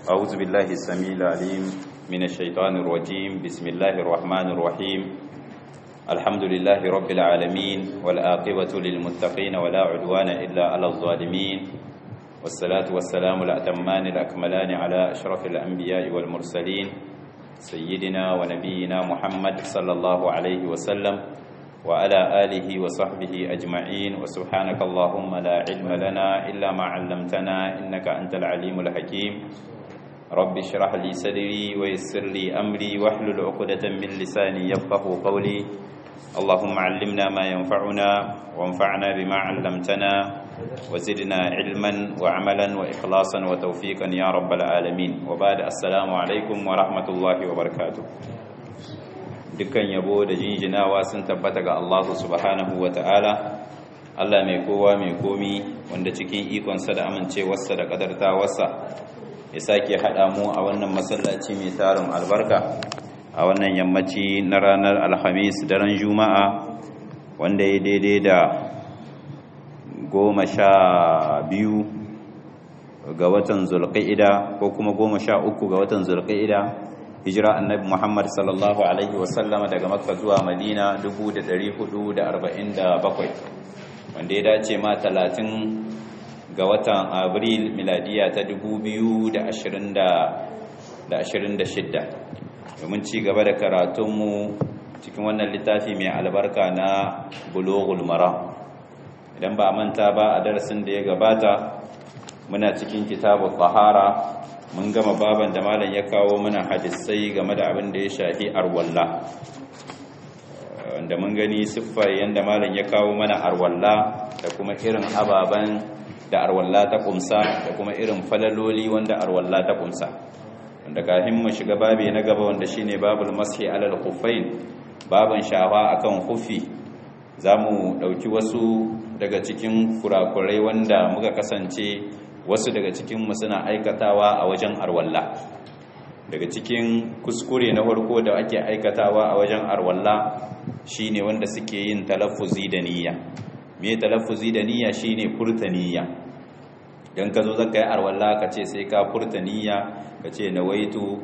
أعوذ بالله السميع العليم من الشيطان الرجيم بسم الله الرحمن الرحيم الحمد لله رب العالمين والآقبة للمتقين ولا عدوان إلا على الظالمين والصلاة والسلام الأتمان الأكملان على أشرف الأنبياء والمرسلين سيدنا ونبينا محمد صلى الله عليه وسلم وعلى آله وصحبه أجمعين وسبحانك اللهم لا علم لنا إلا ما علمتنا إنك أنت العليم الحكيم رب اشرح لي صدري ويسر لي أمري واحلل عقدة من لساني يفقه قولي اللهم علمنا ما ينفعنا وانفعنا بما علمتنا وزدنا علما وعملا وإخلاصا وتوفيقا يا رب العالمين وبعد السلام عليكم ورحمة الله وبركاته dukkan yabo da jinjinawa sun tabbata ga Allah subhanahu wa ta'ala Allah mai kowa mai komi wanda cikin ikonsa da amincewarsa da ƙadartawarsa ya sake haɗa mu a wannan masallaci mai tarin albarka a wannan yammaci na ranar alhamis daren juma'a wanda ya daidai da goma sha biyu ga watan zulƙa'ida ko kuma goma sha uku ga watan zulƙa'ida hijira annabi muhammad sallallahu alaihi wasallama daga makka zuwa madina 447 wanda ya dace ma 30 ga watan abril miladiya ta 2026 domin ci gaba da karatunmu cikin wannan littafi mai albarka na buloghul mara idan ba a manta ba a darasin da ya gabata muna cikin kitabun tsahara mun gama baban da malam ya kawo mana hadisai game da abin da ya shafi arwalla wanda mun gani siffar yadda malam ya kawo mana arwalla da kuma irin ababen da arwalla ta kumsa da kuma irin falaloli wanda arwalla ta kumsa wanda kafin mu shiga babi na gaba wanda shine babul mashi alal khuffain baban shawa akan khuffi zamu dauki wasu daga cikin kurakurai wanda muka kasance wasu daga cikinmu suna aikatawa a wajen arwalla daga cikin kuskure na farko da ake aikatawa a wajen arwalla shine wanda suke yin talaffuzi da niyya me talaffuzi da niyya shine furta niyya dan ka zo zaka yi arwalla ka ce sai ka furta niyya ka ce nawaitu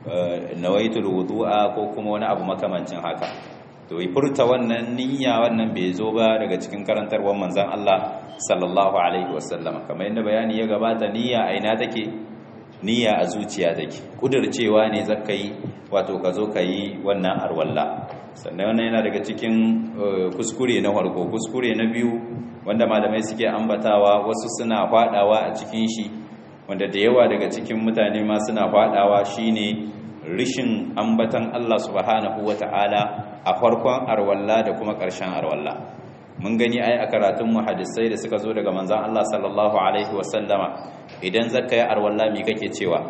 nawaitu wudu'a ko kuma wani abu makamancin haka to yi furta wannan niyya wannan bai zo ba daga cikin karantarwar manzon Allah sallallahu alaihi wasallama kamar yadda bayani ya gabata niyya a ina take niyya a zuciya take kudircewa ne zaka yi wato ka zo ka yi wannan arwalla sannan wannan yana daga cikin kuskure na farko kuskure na biyu wanda malamai suke ambatawa wasu suna fadawa a cikin shi wanda da yawa daga cikin mutane ma suna fadawa shine rishin ambatan Allah subhanahu wata'ala a farkon arwalla da kuma ƙarshen arwalla mun gani ai a karatun muhaddisai da suka zo daga manzon Allah sallallahu alaihi wasallama idan zaka yi arwalla me kake cewa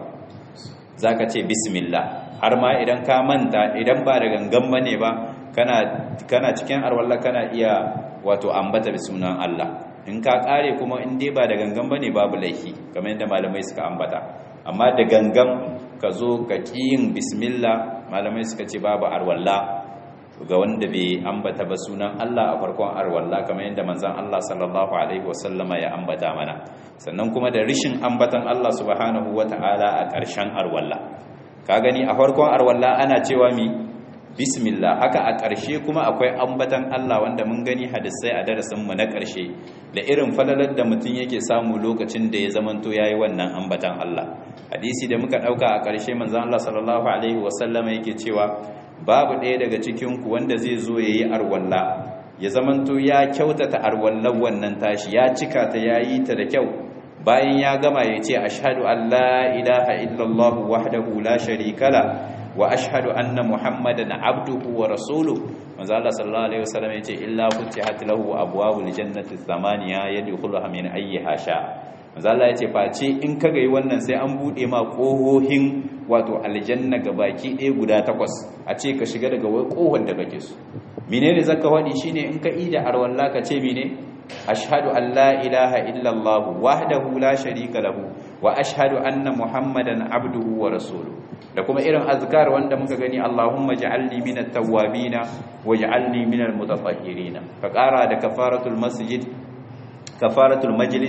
zaka ce bismillah har ma idan ka manta idan ba da gangan bane ba kana kana cikin arwalla kana iya wato ambata sunan Allah in ka kare kuma in dai ba da gangan bane babu laifi kamar yadda malamai suka ambata amma da gangan ka zo ka yin bismillah malamai suka ce babu arwalla ga wanda bai ambata ba sunan Allah a farkon arwalla kamar yadda manzon Allah sallallahu alaihi wasallama ya ambata mana sannan kuma da rishin ambatan Allah subhanahu wata'ala a ƙarshen arwalla ka gani a farkon arwalla ana cewa mi bismillah haka a ƙarshe kuma akwai ambatan Allah wanda mun gani hadisai a darasin mu na ƙarshe da irin falalar da mutum yake samu lokacin da ya zamanto yayi wannan ambatan Allah hadisi da muka dauka a ƙarshe manzon Allah sallallahu alaihi wasallama yake cewa babu ɗaya daga cikinku wanda zai zo ya yi arwalla ya zamanto ya kyautata arwallar wannan tashi ya cika ta ya yi ta da kyau bayan ya gama ya ce ashadu an la ilaha illallah wahdahu la sharika la wa ashhadu anna muhammadan abduhu wa rasuluhu manzo Allah sallallahu alaihi wasallam yace illa futihat lahu abwabul jannati thamaniya yadkhuluha min ayyiha sha manzo Allah yace face in kaga yi wannan sai an bude ma kohohin wato aljanna baki ɗaya guda takwas a ce ka shiga daga wai kohon da kake so menene zaka wadi shine in ka ida arwalla ka ce mene ashhadu an la ilaha illa allah wahdahu la sharika lahu wa ashhadu anna muhammadan abduhu wa rasuluhu da kuma irin azkar wanda muka gani allahumma ja'alni minat tawwabina waj'alni minal mutatahhirin ka kara da kafaratul masjid kafaratul majlis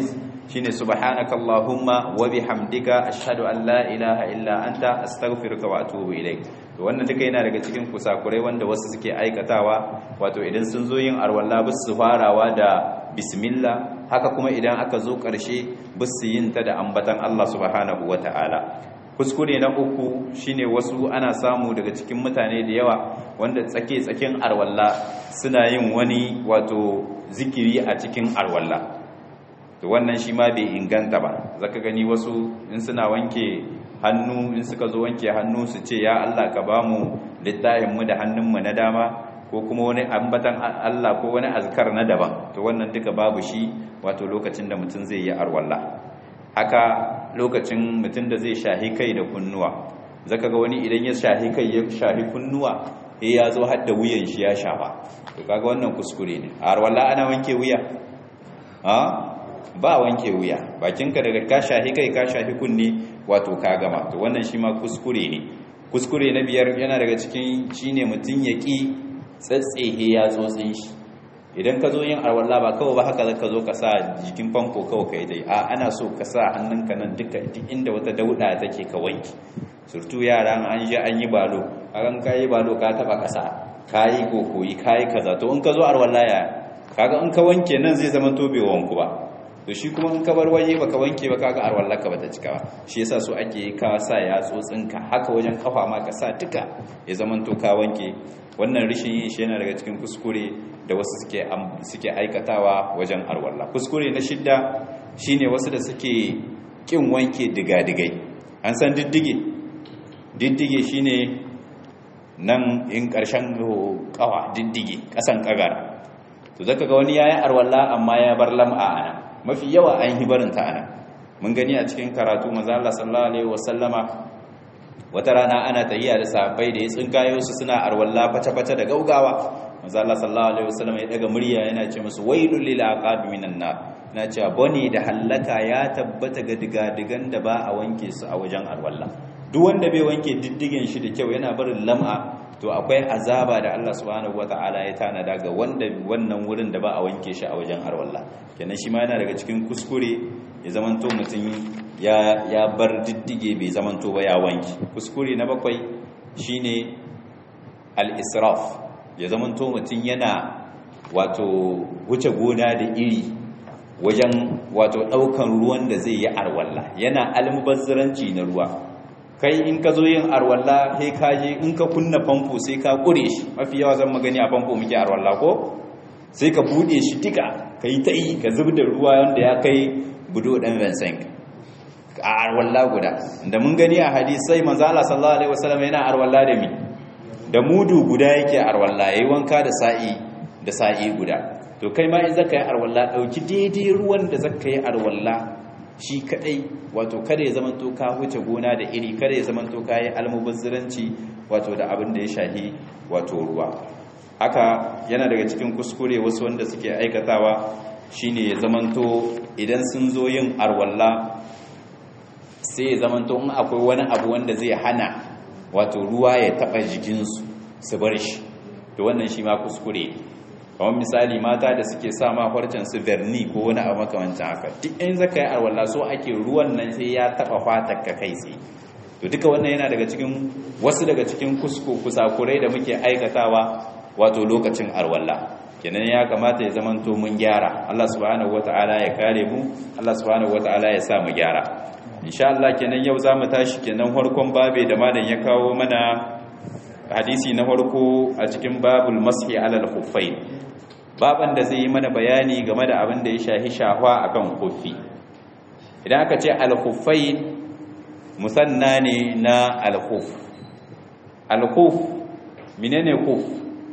shine subhanakallahumma wa bihamdika ashhadu an la ilaha illa anta astaghfiruka wa atubu ilaik to wannan duka yana daga cikin kusakurai wanda wasu suke aikatawa wato idan sun zo yin arwalla bis su farawa da bismillah haka kuma idan aka zo ƙarshe bis su yin ta da ambatan Allah subhanahu wataala kuskure na uku shine wasu ana samu daga cikin mutane da yawa wanda tsake tsakin arwalla suna yin wani wato zikiri a cikin arwalla to wannan shi ma bai inganta ba zaka gani wasu in suna wanke hannu in suka zo wanke hannu su ce ya Allah ka ba mu littafin mu da hannunmu na dama ko kuma wani ambatan Allah ko wani azkar na daban to wannan duka babu shi wato lokacin da mutum zai yi arwalla haka lokacin mutum da zai shahi kai da kunnuwa zaka ga wani idan ya shahi kai ya shahi kunnuwa eh ya zo har da wuyan shi ya shafa to kaga wannan kuskure ne arwalla ana wanke wuya ha ba wanke wuya bakinka daga ka shahi kai ka shahi kunne wato ka gama to wannan shi ma kuskure ne kuskure na biyar yana daga cikin shine mutum ya ki tsatsehe ya tsotsin shi idan ka zo yin arwalla ba kawai ba haka zaka zo ka sa jikin famfo kawai kai dai a ana so ka sa hannunka nan duka duk inda wata dauda take ka wanki surtu yara an je an yi balo an ka yi balo ka taba kasa ka yi kokoyi ka yi kaza to in ka zo arwalla ya kaga in ka wanke nan zai zama to bai wanku ba to shi kuma in ka bar waje baka wanke ba kaga arwallaka bata cika ba shi yasa so ake ka sa ya tsotsinka haka wajen kafa ma ka sa duka ya zaman to ka wanke wannan rishin yin shi yana daga cikin kuskure da wasu suke suke aikatawa wajen arwalla kuskure na shidda shine wasu da suke kin wanke digadigai an san diddige diddige shine nan in karshen kawa diddige kasan kagara to zaka ga wani yayin arwalla amma ya bar lam'a ana mafi yawa an yi barin ta ana mun gani a cikin karatu manzo Allah sallallahu alaihi wasallama wata rana ana tahiya da sahabbai da ya tsinkayo su suna arwalla fata-fata da gaugawa manzo Allah sallallahu alaihi wasallama ya daga murya yana ce musu wailul lil aqab minan nar na cewa bane da hallaka ya tabbata ga digadigan da ba a wanke su a wajen arwalla duk wanda bai wanke diddigen shi da kyau yana barin lam'a to akwai azaba da Allah subhanahu wata'ala ya tanada ga wanda wannan wurin da ba a wanke shi a wajen arwalla kenan shi ma yana daga cikin kuskure ya zamanto mutum ya ya bar diddige bai zamanto ba ya wanke kuskure na bakwai shine al-israf ya zamanto mutum yana wato wuce gona da iri wajen wato daukan ruwan da zai yi arwalla yana almubazzaranci na ruwa kai in ka zo yin arwalla sai ka je in ka kunna famfo sai ka kure shi mafi yawa zan magani a famfo muke arwalla ko sai ka bude shi tika ka yi ta yi ka zub da ruwa wanda ya kai budo dan vincent a arwalla guda da mun gani a hadisai manzo Allah sallallahu alaihi wasallam yana arwalla da mi da mudu guda yake arwalla yayi wanka da sa'i da sa'i guda to kai ma in zaka yi arwalla dauki daidai ruwan da zaka yi arwalla shi kadai wato kada ya zamanto ka huce gona da iri kada ya zamanto ka yi almubazziranci wato da abin da ya shahi wato ruwa haka yana daga cikin kuskure wasu wanda suke aikatawa shine ya zamanto idan sun zo yin arwalla sai ya zamanto in akwai wani abu wanda zai hana wato ruwa ya taba jikinsu su bar shi to wannan shi ma kuskure ne kamar misali mata da suke sa ma farcen su verni ko wani abu makamancin haka duk in zaka yi arwalla so ake ruwan nan sai ya taba fatar ka kai tsaye to duka wannan yana daga cikin wasu daga cikin kusko kusakurai da muke aikatawa wato lokacin arwalla kenan ya kamata ya zamanto mun gyara Allah subhanahu wataala ya kare mu Allah subhanahu wataala ya sa mu gyara insha Allah kenan yau zamu tashi kenan farkon babe da malam ya kawo mana hadisi na farko a cikin babul mashi alal khuffain baban da zai yi mana bayani game da abin da ya shahi shahwa akan khuffi idan aka ce al khuffain musanna ne na al khuff al khuff menene khuff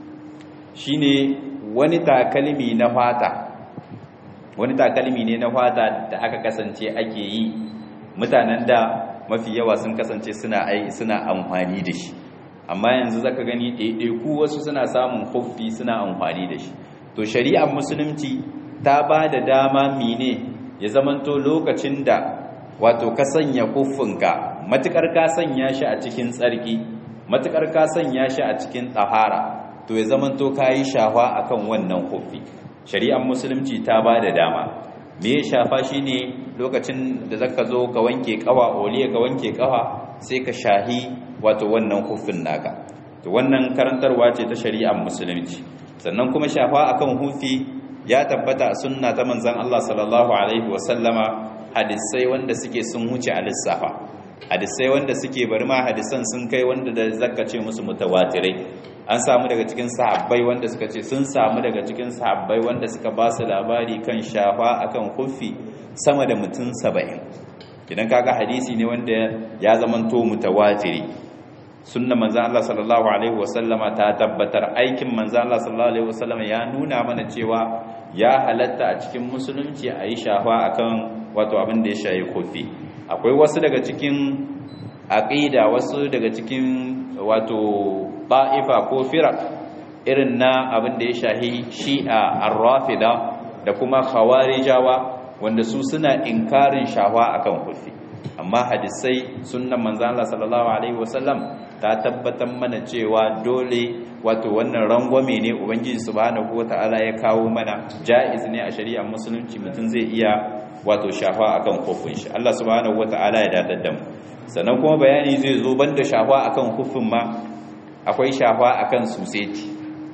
shine wani takalmi na fata wani takalmi ne na fata da aka kasance ake yi mutanen da mafi yawa sun kasance suna ai suna amfani da shi amma yanzu zaka gani ɗaiɗaiku wasu suna samun huffi suna amfani da shi to shari'ar musulunci ta ba da dama mine ya zamanto lokacin da wato ka sanya huffinka matukar ka sanya shi a cikin tsarki matukar ka sanya shi a cikin tsahara to ya zamanto ka yi shahwa akan wannan huffi shari'ar musulunci ta ba da dama me shafa shine lokacin da zaka zo ka wanke kawa oliya ka wanke kawa sai ka shahi wato wannan hufin naka to wannan karantarwa ce ta shari'ar musulunci sannan kuma shafa akan hufi ya tabbata a sunna ta manzon Allah sallallahu alaihi wasallama hadisai wanda suke sun huce a lissafa hadisai wanda suke bari ma hadisan sun kai wanda da zaka ce musu mutawatirai an samu daga cikin sahabbai wanda suka ce sun samu daga cikin sahabbai wanda suka ba su labari kan shafa akan hufi sama da mutum saba'in idan kaga hadisi ne wanda ya zamanto mutawatiri sunna manzan Allah sallallahu alaihi wasallama ta tabbatar aikin manzan Allah sallallahu alaihi wasallama ya nuna mana cewa ya halatta a cikin musulunci a yi shafa akan wato abin da ya shayi kofi akwai wasu daga cikin aqida wasu daga cikin wato ba'ifa ko firaq irin na abin da ya shahi shi'a ar-rafida da kuma khawarijawa wanda su suna inkarin shawa akan kofi amma hadisai sunnan manzo Allah sallallahu alaihi wasallam ta tabbatar mana cewa dole wato wannan rangwame ne ubangiji subhanahu wataala ya kawo mana jaiz ne a shari'ar musulunci mutum zai iya wato shafa akan kofin shi Allah subhanahu wataala ya dadar da mu sannan kuma bayani zai zo banda shafa akan kofin ma akwai shafa akan suseti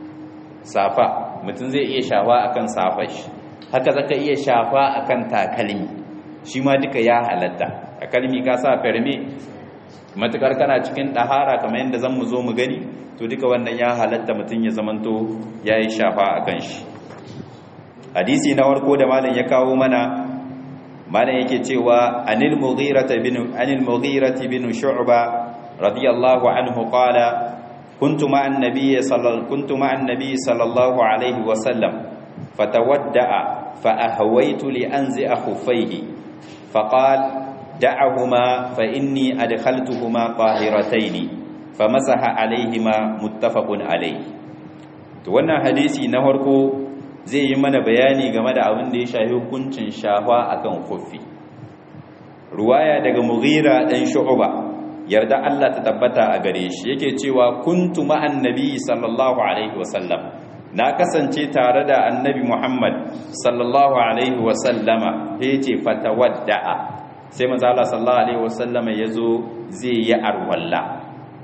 safa mutum zai iya shafa akan safar shi haka zaka iya shafa akan takalmi shi ma duka ya halatta takalmi ka sa ferme matukar kana cikin ɗahara kamar yadda zan mu zo mu gani to duka wannan ya halatta mutum ya zamanto ya yi shafa a kan shi hadisi na warko da malam ya kawo mana malam yake cewa anil mughirati bin anil mughirati bin shu'ba radiyallahu anhu qala كنت مع النبي صلى كنت مع النبي صلى الله عليه وسلم فتودع فأهويت لأنزع خفيه فقال دعهما فإني أدخلتهما طاهرتين فمسح عليهما متفق عليه to wannan hadisi na farko zai yi mana bayani game da abin da ya shafi hukuncin shafa akan khuffi ruwaya daga Mughira dan Shu'ba yarda Allah ta tabbata a gare shi yake cewa kuntu ma'an nabi sallallahu alaihi wasallam na kasance tare da annabi Muhammad sallallahu alaihi wasallama yace fatawadda'a sai manzo Allah sallallahu alaihi wasallama yazo zai yi arwalla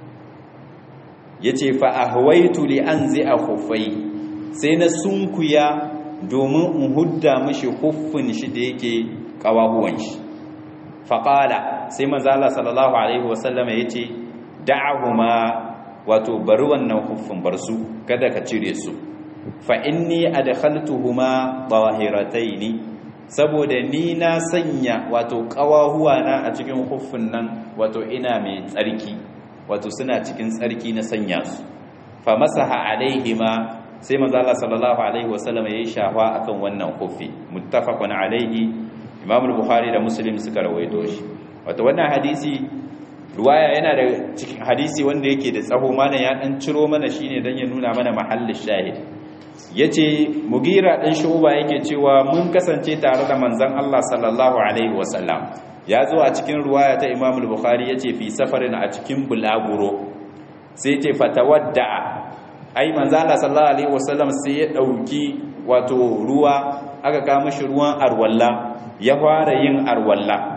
yace fa ahwaitu li anzi'a khuffai sai na sunkuya domin in hudda mishi huffin shi da yake kawahuwan shi faƙala sai manzala sallallahu alaihi wasallama ya ce da'ahuma wato bari wannan huffin bar su kada ka cire su fa inni adkhaltuhuma tahirataini saboda ni na sanya wato ƙawahuwa na a cikin huffin nan wato ina mai tsarki wato suna cikin tsarki na sanya su fa masaha alaihima sai manzala sallallahu alaihi wasallama ya yi shafa akan wannan huffi muttafaqun alaihi imam al-bukhari da muslim suka rawaito shi wato wannan hadisi ruwaya yana da cikin hadisi wanda yake da tsaho mana ya dan ciro mana shine dan ya nuna mana mahallin shahid yace mugira dan shuba yake cewa mun kasance tare da manzon Allah sallallahu alaihi wasallam ya zo a cikin ruwaya ta imam al-bukhari yace fi safarin a cikin bulaguro sai yace fatawadda ai manzon Allah sallallahu alaihi wasallam sai ya dauki wato ruwa aka ga mishi ruwan arwalla ya fara yin arwalla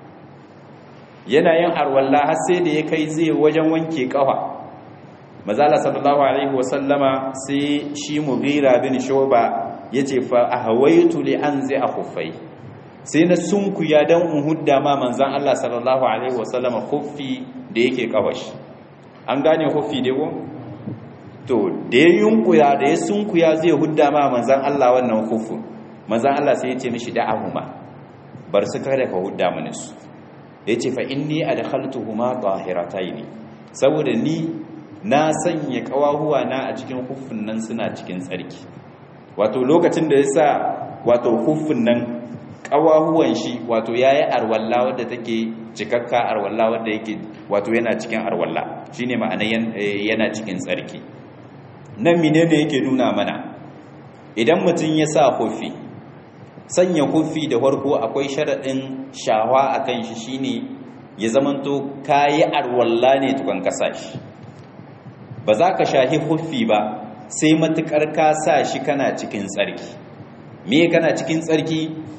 yana yin arwalla har sai da ya kai zai wajen wanke kafa mazala sallallahu alaihi wasallama sai shi mughira bin shuba yace fa ahawaitu li anzi akhuffai sai na sunkuya dan in hudda ma manzon Allah sallallahu alaihi wasallama khuffi da yake kawashi an gane khuffi dai ko to da ya yunkuya da ya sunkuya zai hudda ma manzon Allah wannan khuffin manzon Allah sai ya ce mishi da'ahuma bar su kada ka hudda mini su ya ce fa inni adkhaltuhuma tahirataini saboda ni na sanya kawahuwa na a cikin huffin nan suna cikin tsarki wato lokacin da yasa wato huffin nan kawahuwan shi wato yayi arwalla wadda take cikakka arwalla wadda yake wato yana cikin arwalla shine ma'ana yana cikin tsarki nan menene yake nuna mana idan mutum ya sa huffi sanya kufi da farko akwai sharaɗin shawa a kan shi shine ya zamanto kayi arwalla ne tukan kasa shi ba za ka shahi kufi ba sai matukar ka sa shi kana cikin tsarki me kana cikin tsarki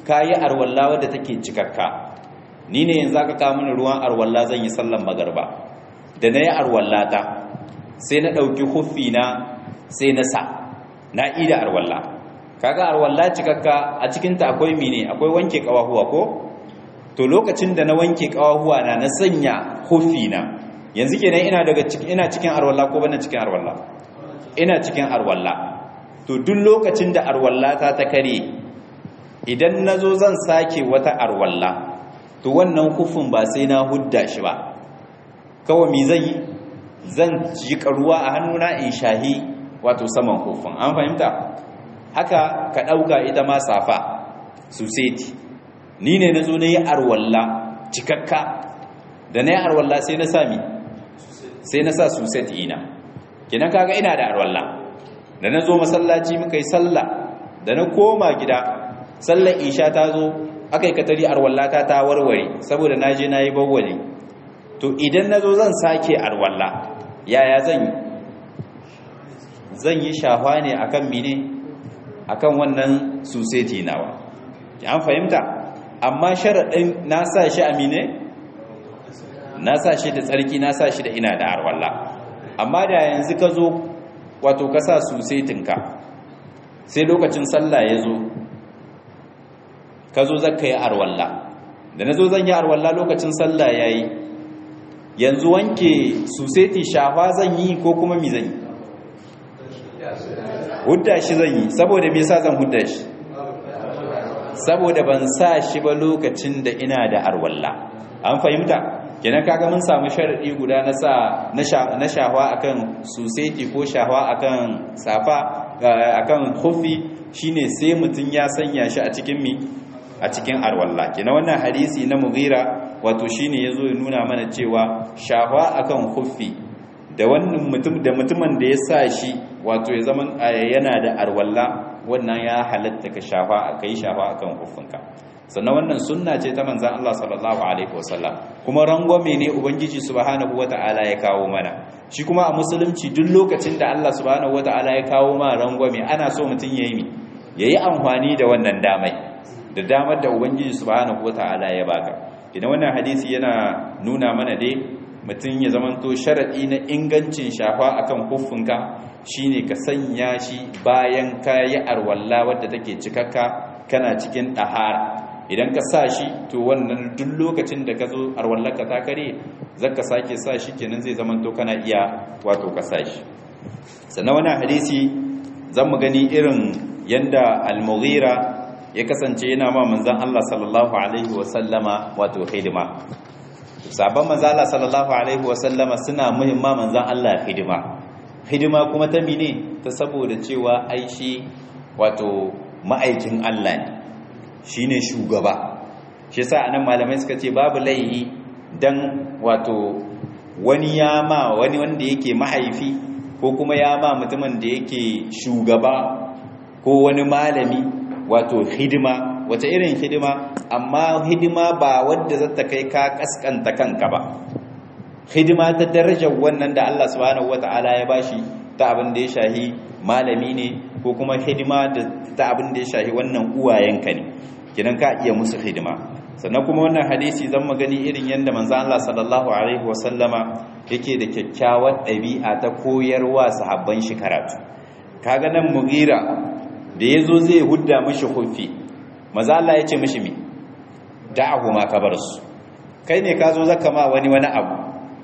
kayi arwalla wadda take cikakka ni ne yanzu aka kawo mini ruwan arwalla zan yi sallan magarba da na yi arwalla ta sai na ɗauki huffi na sai na sa na ida arwalla kaga arwalla cikakka a cikinta akwai mine akwai wanke kawahuwa ko to lokacin da na wanke kawahuwa na na sanya huffi na yanzu kenan ina daga cikin ina cikin arwalla ko bana cikin arwalla ina cikin arwalla to duk lokacin da arwalla ta ta kare idan nazo zan sake wata arwalla to wannan hufin ba sai na hudda shi ba kawai mi zan yi zan ji karuwa a hannuna in shahi wato saman hufin an fahimta haka ka ɗauka ita ma safa suseti ni ne na zo na yi arwalla cikakka da na yi arwalla sai na sami sai na sa suseti ina kinan kaga ina da arwalla da na zo masallaci muka yi sallah da na koma gida sallar isha ta zo aka yi katari arwallata ta warware saboda na je na yi bawwali to idan na zo zan sake arwalla yaya zan yi zan yi shafa ne akan mine akan wannan suseti nawa an fahimta amma sharaɗin na sa shi a mine na sa shi da tsarki na sa shi da ina da arwalla amma da yanzu ka zo wato ka sa susetinka sai lokacin sallah ya zo ka zo zaka yi arwalla da na zo zan yi arwalla lokacin sallah ya yi yanzu wanke suseti shafa zan yi ko kuma mi zan yi hudda shi zan yi saboda me yasa zan hudda shi saboda ban sa shi ba lokacin da ina da arwalla an fahimta kenan kaga mun samu sharadi guda na sa na shahwa akan suseti ko shahwa akan safa akan khuffi shine sai mutun ya sanya shi a cikin mi a cikin arwalla kenan wannan hadisi na mughira wato shine yazo ya nuna mana cewa shahwa akan khuffi da wannan mutum da mutumin da ya sa shi wato ya zaman yana da arwalla wannan ya halatta ka shafa kai shafa akan khuffinka sannan wannan sunna ce ta manzan Allah sallallahu alaihi wasallam kuma rangwame ne ubangiji subhanahu wata'ala ya kawo mana shi kuma a musulunci duk lokacin da Allah subhanahu wata'ala ya kawo ma rangwame ana so mutum yayi mi yayi amfani da wannan damai da damar da ubangiji subhanahu wata'ala ya baka idan wannan hadisi yana nuna mana dai mutum ya zamanto sharadi na ingancin shafa akan huffinka shine ka sanya shi bayan kayi arwalla wadda take cikakka kana cikin ɗahara idan ka sa shi to wannan duk lokacin da ka zo arwallaka ta kare zaka sake sa shi kenan zai zama to kana iya wato ka sa shi sannan wannan hadisi zan mu gani irin yanda al-mughira ya kasance yana ma manzon Allah sallallahu alaihi wa sallama wato hidima sabon manzon Allah sallallahu alaihi wa sallama suna muhimma manzon Allah hidima hidima kuma ta mine ta saboda cewa aishi wato ma'aikin Allah ne shine shugaba shi yasa anan malamai suka ce babu laihi dan wato wani ya ma wani wanda yake mahaifi ko kuma ya ma mutumin da yake shugaba ko wani malami wato hidima wata irin hidima amma hidima ba wadda zata kai ka kaskanta kanka ba hidima ta darajar wannan da Allah subhanahu wataala ya bashi ta abin da ya shahi malami ne ko kuma hidima da ta abin da ya shahi wannan uwayenka ne kidan ka iya musu hidima sannan kuma wannan hadisi zan magani irin yadda manzo Allah sallallahu alaihi wasallama yake da kyakkyawar ɗabi'a ta koyarwa sahabban shi karatu kaga nan mugira da yazo zai hudda mishi hufi manzo Allah ya ce mishi mi da'ahu ma kabar su kai ne ka zo zaka ma wani wani abu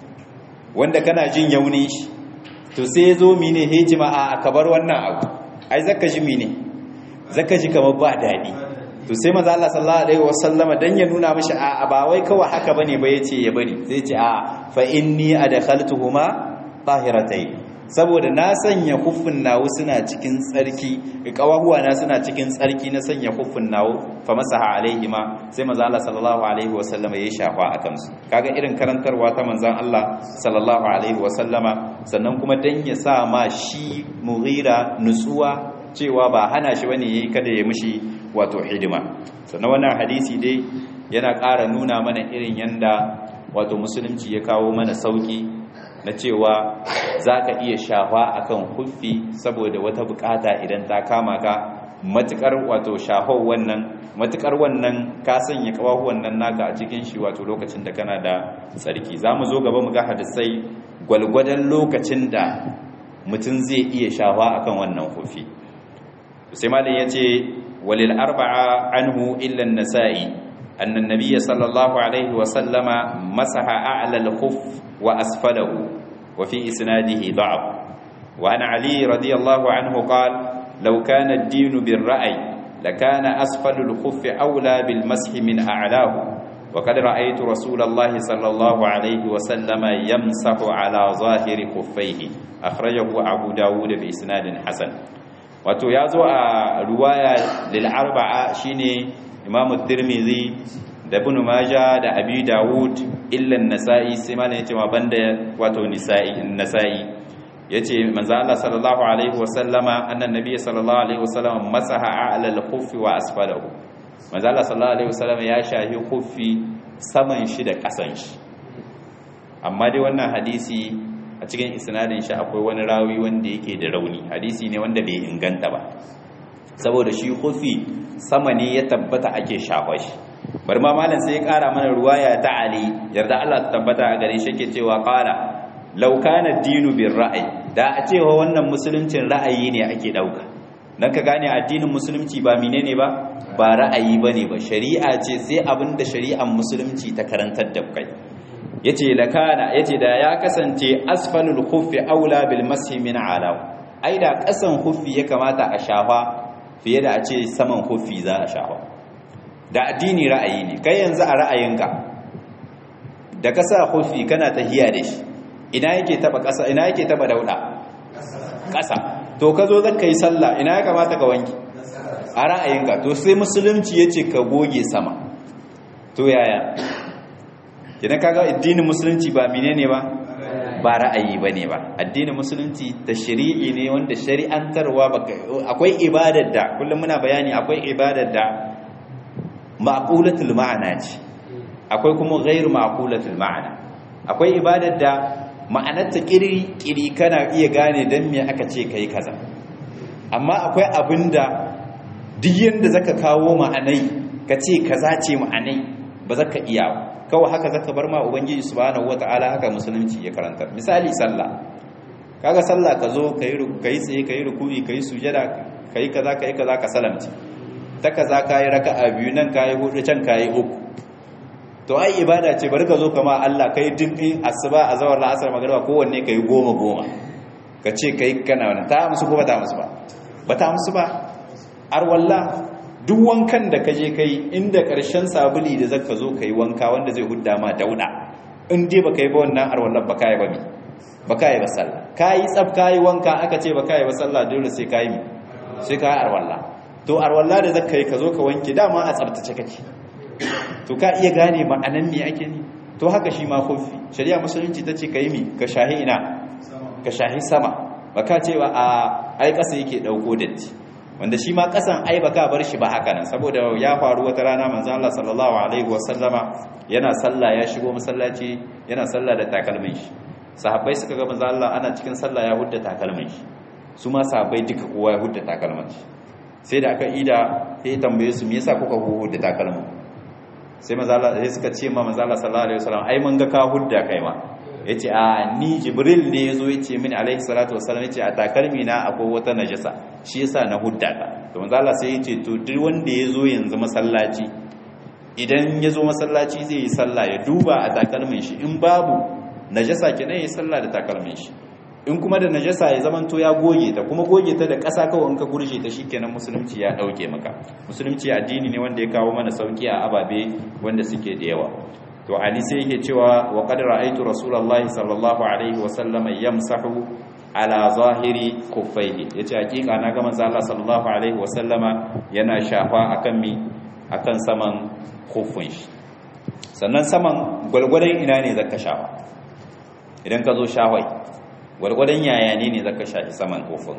wanda kana jin yauni shi to sai yazo mine hejima a kabar wannan abu ai zaka ji mine zaka ji kamar ba dadi to sai maza Allah sallallahu alaihi wasallama dan ya nuna mishi a ba wai kawai haka bane ba yace ya bari sai ce a fa inni adkhaltuhuma tahiratayn saboda na sanya kuffin nawo suna cikin tsarki kawahuwa na suna cikin tsarki na sanya kuffin nawo fa masaha alaihima sai maza Allah sallallahu alaihi wasallama ya shafa akan su kaga irin karantarwa ta manzon Allah sallallahu alaihi wasallama sannan kuma dan ya sa ma shi mughira nutsuwa cewa ba hana shi bane yayi kada ya mishi wato hidima sannan wannan hadisi dai yana ƙara nuna mana irin yanda wato musulunci ya kawo mana sauki na cewa za ka iya shafa akan huffi saboda wata bukata idan ta kama ka matukar wato shahau wannan matukar wannan ka sanya kawahu wannan naka a cikin shi wato lokacin da kana da tsarki zamu zo gaba mu ga hadisai gwalgwadon lokacin da mutum zai iya shawa akan wannan kufi sai malin yace walil arba'a anhu illa an-nasa'i أن النبي صلى الله عليه وسلم مسح أعلى الخف وأسفله وفي إسناده ضعف وعن علي رضي الله عنه قال لو كان الدين بالرأي لكان أسفل الخف أولى بالمسح من أعلاه وقد رأيت رسول الله صلى الله عليه وسلم يمسح على ظاهر خفيه أخرجه أبو داود بإسناد حسن وتيازو رواية للأربعة شيني imamu tirmidhi da ibn majah da abi dawud illa an-nasa'i sai ma yace ma banda wato nisa'i an-nasa'i yace manzo Allah sallallahu alaihi wasallama annan nabiy sallallahu alaihi wasallama masaha a'la al-khuffi wa asfalahu manzo Allah sallallahu alaihi wasallama ya shahi khuffi saman shi da kasan shi amma dai wannan hadisi a cikin isnadin shi akwai wani rawi wanda yake da rauni hadisi ne wanda bai inganta ba saboda shi khuffi sama ne ya tabbata ake shafa shi bari ma malam sai ya kara mana ruwaya ta ali yarda Allah ta tabbata a gare shi yake cewa qala law kana dinu bir ra'ayi da a cewa wannan musuluncin ra'ayi ne ake dauka dan ka gane addinin musulunci ba menene ba ba ra'ayi bane ba shari'a ce sai abinda shari'ar musulunci ta karantar da kai yace lakana yace da ya kasance asfalul khuffi aula bil mashi min ala ai da kasan khuffi ya kamata a shafa fiye da a ce saman hufi za a shafa da addini ra'ayi ne kai yanzu a ra'ayinka da ka sa hufi kana tahiya da shi ina yake taba ƙasa ina yake taba dauda ƙasa to ka zo zaka yi sallah ina ya kamata ka wanki a ra'ayinka to sai musulunci yace ka goge sama to yaya idan kaga addinin musulunci ba menene ba ba ra'ayi ba ne ba addinin musulunci da shari'i ne wanda shari'antarwa akwai ibadar da kullum muna bayani akwai ibadar da ma'qulatul ma'ana ce akwai kuma ghairu ma'qulatul ma'ana akwai ibadar da ma'anarta kiri kiri kana iya gane dan me aka ce kai kaza amma akwai abinda duk yanda zaka kawo ma'anai ka ce kaza ce ma'anai ba zaka iya ba kawai haka zaka bar ma ubangiji subhanahu wataala haka musulunci ya karanta misali sallah kaga sallah ka zo kai kai tsaye kai ruku'i kai sujada kai kaza kai kaza ka salamci ta kaza kai raka'a biyu nan kai hudu can kai uku to ai ibada ce bari ka zo kama Allah kai dimbin asuba azawar la'asar magriba kowanne kai goma goma ka ce kai kana wannan ta musu ko ba ta musu ba ba ta musu ba ar wallah duk wankan da kaje kai inda ƙarshen sabuli da zaka zo kai wanka wanda zai hudda ma dauda in dai baka yi ba wannan arwallar baka yi ba mi baka yi ba sallah kai tsaf kai wanka aka ce baka yi ba sallah dole sai kai mi sai kai arwalla to arwalla da zaka yi ka zo ka wanke dama a tsaftace kake to ka iya gane ma'anan me ake ni to haka shi ma kofi shari'a musulunci tace kai mi ka shahi ina ka shahi sama baka cewa a ai kasa yake dauko datti wanda shi ma kasan ai baka bar shi ba haka nan saboda ya faru wata rana manzo Allah sallallahu alaihi wasallama yana sallah ya shigo masallaci yana sallah da takalmin shi sahabbai suka ga manzo Allah ana cikin sallah ya hudda takalmin shi su ma sahabbai duka kowa ya hudda takalmin shi sai da aka ida sai tambaye su me yasa kuka hudda takalmin sai manzo Allah sai suka ce ma manzo Allah sallallahu alaihi wasallam ai mun ga ka hudda kai ma yace a ni jibril ne yazo yace mini alaihi salatu wassalam yace a takalmi na akwai wata najasa shi yasa na hudda ta to manzo Allah sai yace to duk wanda yazo yanzu masallaci idan yazo masallaci zai yi sallah ya duba a takalmin shi in babu najasa kenan yayi sallah da takalmin shi in kuma da najasa ya zamanto ya goge ta kuma goge ta da ƙasa kawai in ka gurje ta shikenan musulunci ya dauke maka musulunci addini ne wanda ya kawo mana sauki a ababe wanda suke da yawa to ali sai yake cewa wa qad ra'aytu rasulullahi sallallahu alaihi wa sallam yamsahu ala zahiri kuffaihi yace hakika na ga manzo Allah sallallahu alaihi wa sallama yana shafa akan mi akan saman kuffin shi sannan saman gwalgwadon ina ne zaka shafa idan ka zo shawai gwalgwadon yaya ne ne zaka shafi saman kuffin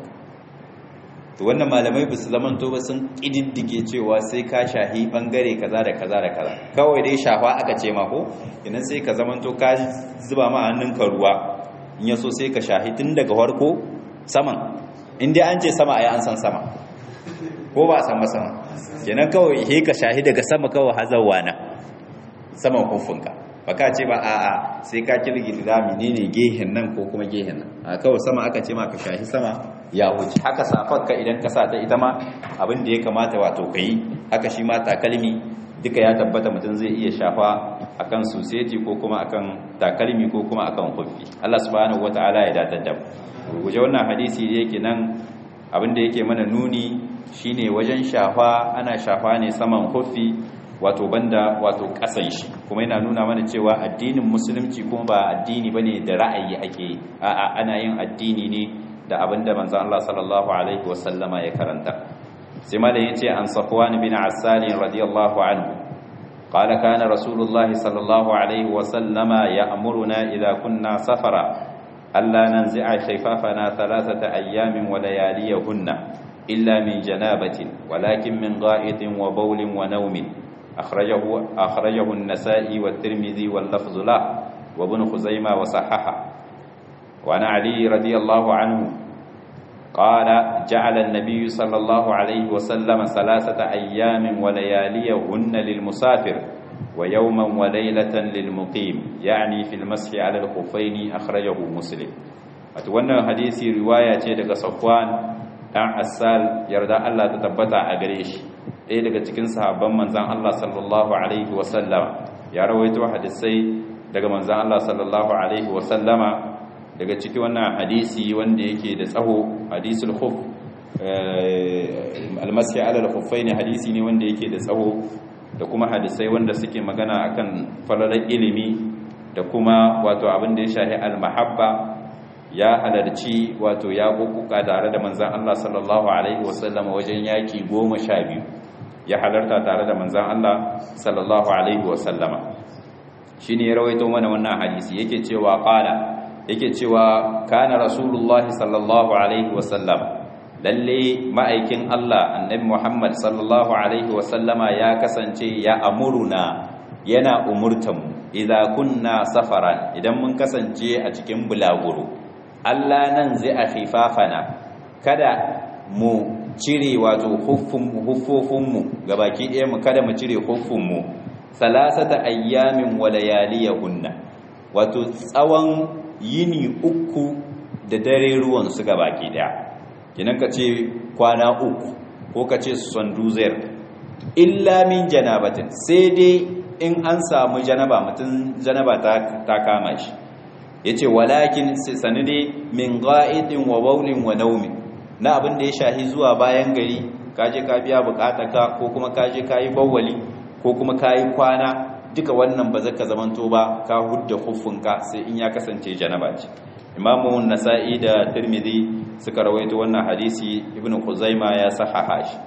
to wannan malamai ba su zamanto ba sun ƙididdige cewa sai ka shahi ɓangare kaza da kaza da kaza kawai dai shafa aka ce mako idan sai ka zamanto ka zuba ma hannunka ruwa in yaso sai ka shahi tun daga farko saman in dai an ce sama a yi an san sama ko ba sama sama kenan kawai he ka shahi daga sama kawai hazawa na saman hufunka baka ce ba a'a sai ka kirgita menene gehen nan ko kuma gehen nan a kawai sama aka ce ma ka shahi sama ya wuce haka safarka idan ka sa ta ita ma abin da ya kamata wato kai haka shi ma takalmi duka ya tabbata mutum zai iya shafa akan suseti ko kuma akan takalmi ko kuma akan hufi Allah subhanahu wataala ya datar da mu guje wannan hadisi da yake nan abin da yake mana nuni shine wajen shafa ana shafa ne saman hufi wato banda wato kasan shi kuma yana nuna mana cewa addinin musulunci kuma ba addini bane da ra'ayi ake a'a ana yin addini ne da abinda manzon Allah sallallahu alaihi wasallama ya karanta sai malam yace an Safwan bin Assal radiyallahu anhu قال كان رسول الله صلى الله عليه وسلم يأمرنا إذا كنا سفرا ألا ننزع خفافنا ثلاثة أيام ولياليهن إلا من جنابة ولكن من غائط وبول ونوم أخرجه, أخرجه النسائي والترمذي واللفظ له وابن خزيمة وصححه وعن علي رضي الله عنه قال جعل النبي صلى الله عليه وسلم ثلاثة أيام ولياليهن للمسافر ويوما وليلة للمقيم يعني في المسح على الخفين أخرجه مسلم أتوانا حديثي رواية daga Safwan dan Assal yarda Allah ta tabbata a gare shi ɗaya daga cikin sahabban manzan Allah sallallahu alaihi wasallama ya rawaito hadisai daga manzan Allah sallallahu alaihi wasallama daga ciki wannan hadisi wanda yake da tsaho hadisul khuf almasi ala al ne hadisi ne wanda yake da tsaho da kuma hadisai wanda suke magana akan falalar ilimi da kuma wato abin da ya shahi al-mahabba ya halarci wato ya kukuka tare da manzan Allah sallallahu alaihi wasallam wajen yaki goma sha biyu ya halarta tare da manzan Allah sallallahu alaihi wasallama shine ya rawaito mana wannan hadisi yake cewa qala yake cewa kana rasulullahi sallallahu alaihi wasallam lalle ma'aikin Allah annabi Muhammad sallallahu alaihi wasallama ya kasance ya amuruna yana umurtan idza kunna safaran idan mun kasance a cikin bulaguro Allah nan zai a khifafana kada mu cire wato huffofinmu gabaki ɗaya mu kada mu cire huffinmu salasata ayyamin wa layaliyahunna wato tsawon yini uku da dare ruwan su gabaki ɗaya kinan ka ce kwana uku ko ka ce sanduzer illa min janabatin sai dai in an samu janaba mutum janaba ta kama shi ya ce walakin sani dai min ga'idin wa baulin wa naumin na abin da ya shahi zuwa bayan gari kaje ka biya ka ko kuma kaje ka yi bawwali ko kuma ka yi kwana duka wannan ba zaka zamanto ba ka hudda huffunka sai in ya kasance janaba ce imamu nasa'i da tirmidhi suka rawaito wannan hadisi ibnu khuzaima ya sahaha shi